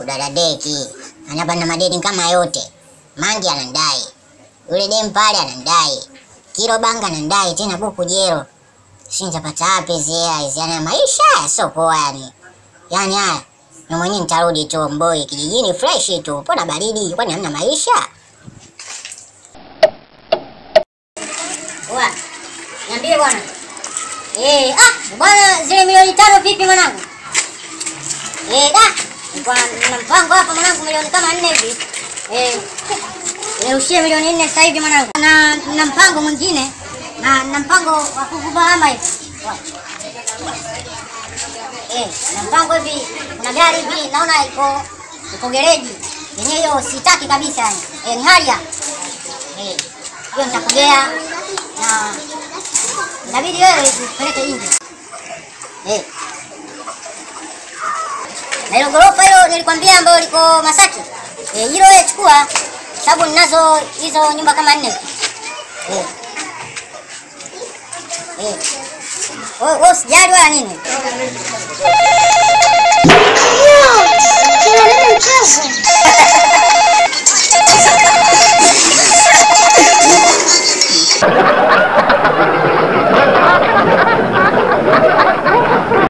kudadadeki, anapanda madeni kama yote. Mangi anandai, yule dem pale anandai, kilo banga anandai tena buku jero. Si nitapata wapi hizi hela hizi? Yani maisha haya sio poa yani. Yani haya na mwenyewe nitarudi tu mboi kijijini fresh tu, pona baridi, kwani hamna maisha? Bwana, niambie bwana. Eh, ah, bwana zile milioni tano vipi mwanangu? Eh, da. Nilikuwa na mpango hapa mwanangu milioni kama nne hivi. Eh. Nirushie milioni nne sasa hivi mwanangu. Na na mpango mwingine na na mpango wa kukupa hama hivi. Eh, na mpango hivi kuna gari hivi naona iko iko gereji. Yenyewe hiyo sitaki kabisa yani. Eh, ni haria. Eh, hiyo nitakugea na inabidi wewe upeleke nje. Eh. Na hilo gorofa hilo nilikwambia ambayo liko Masaki. Eh, hilo wewe chukua sababu ninazo hizo nyumba kama nne. Eh. Eh. Wewe wewe usijali wala nini? Kila nini mchezo?